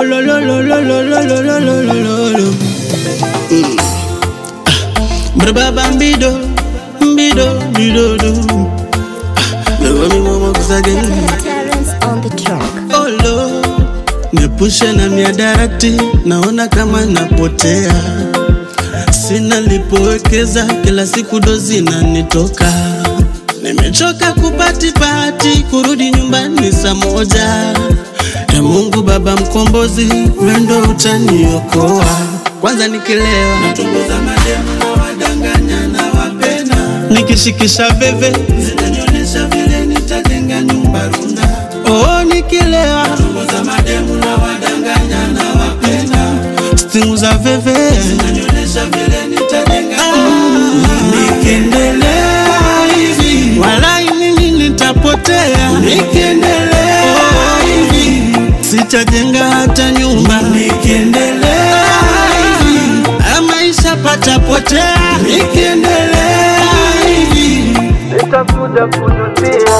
Oh lo lo lo lo lo lo lo lo lo lo lo lo. Mm. Ah, Brababa mbido, mbido, mbido do. Ah, Never me mama kusage. Talents on the track. Oh lo, niepushe na miadarati, naona kama napotea. Sina lipowekeza, kila siku dozi nanitoka. Nimechoka kupatipati, kurudi nyumbani saa moja. Ya Mungu Baba mkombozi, wendo utaniokoa. Kwanza nikilewa natongoza mademu na wadanganya na wapenda, nikishikisha veve zinanionyesha vile nitajenga nyumba runda. Oh, nikilewa natongoza mademu na wadanganya na wapenda, stimu za veve zinanionyesha vile nitajenga Nikiendelea hivi walai mimi nitapotea. Nikiendelea hivi sitajenga hata nyumba. Nikiendelea hivi haya maisha patapotea. Nikiendelea hivi nitakuja kujutia.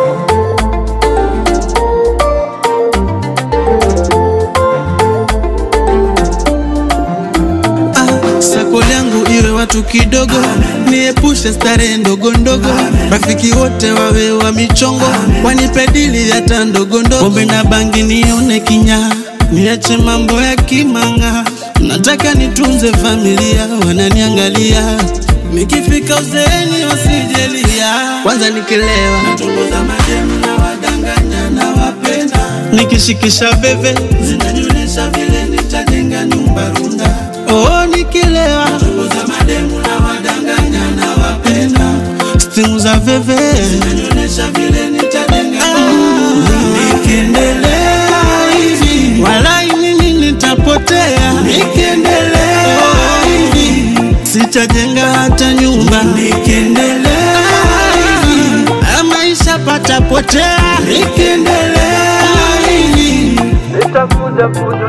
Ah, sako yangu iwe watu kidogo, niepushe starehe ndogo ndogo, rafiki wote wawe wa michongo, wanipe dili hata ndogo ndogo, pombe na bangi nione kinya, niache mambo ya kimanga, nataka nitunze familia, wananiangalia nikifika uzeeni wasijelia. Kwanza nikilewa natongoza mademu na wadanganya na wapenda, nikishikisha veve zinanionyesha vile nitajenga nyumba runda. Oh, nikilewa natongoza mademu na wadanganya na wapenda, stimu za veve zinanionyesha vile nitajenga Nikiendelea hivi walai mimi nitapotea. Nikiendelea hivi sitajenga hata nyumba. Nikiendelea hivi haya maisha patapotea. Nikiendelea hivi nitakuja kujutia.